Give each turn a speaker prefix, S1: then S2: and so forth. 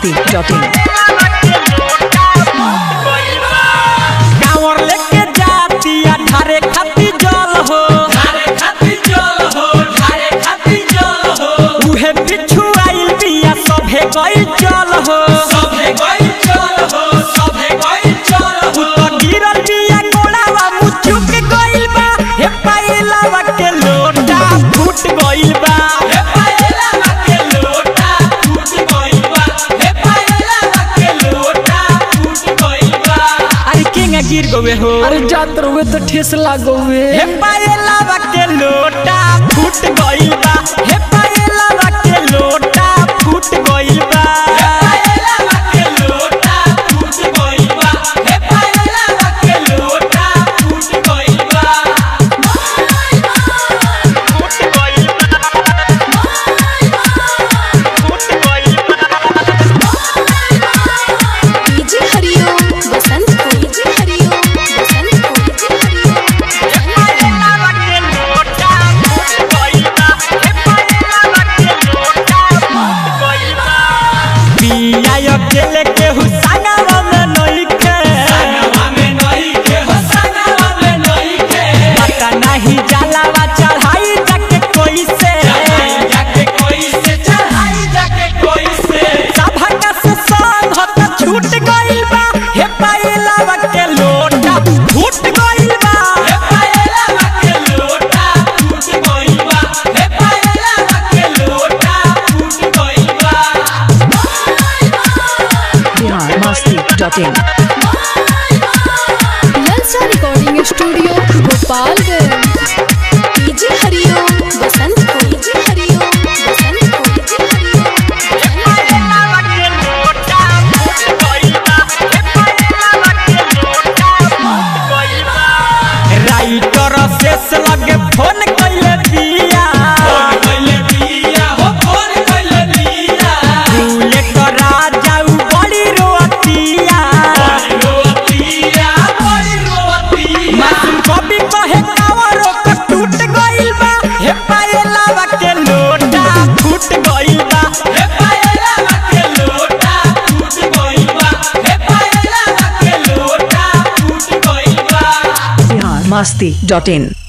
S1: masti.in
S2: कांवर लेके जातिया ढारे खाती जल हो उहे पिछु आइल बिया सभे गइल चल हो उ तो गिरल बिया गोड़ावा मुचुक गइल बा हे पाइलावा के लोटा फूट गइल बा अरे केंगा गिर गवे हो
S1: अरे जात रहुए तो ठेस लागोवे
S2: हे पाइलावा के लोटा फूट गइल बा हे पाइलावा के लोटा फूट गइल बा फूट गइल बा फूट गइल
S3: डीजे हरिओम बसंत को डीजे हरिओम बसंत को डीजे हरिओम
S2: पाइलावा के लोटा फूट गइल बा हे पाइलावा के लोटा फूट गइल बा बिया अकेले के हुसनावा में नइखे पता नहीं जलावा चढ़ाई जाके कोई से सभा से संग हत छूट गइल बा हे पाइलावा के लोटा फूट गइल बा
S1: बिहार masti.in
S3: ललचा recording studio Gopalganj DJ Hariom Basant को डीजे हरिओम बसंत को डीजे हरिओम
S2: पाइलावा के लोटा फूट गइल बा हे पाइलावा के लोटा फूट गइल बा राइटर शेष लगे फोन कइले बिया भूले तो राजा उ बड़ी रोतिया मासूम कभी कहे कावरो को टूट गइल बा हे पायलावा के लोटा फूट गइल बा
S1: बिहार masti.in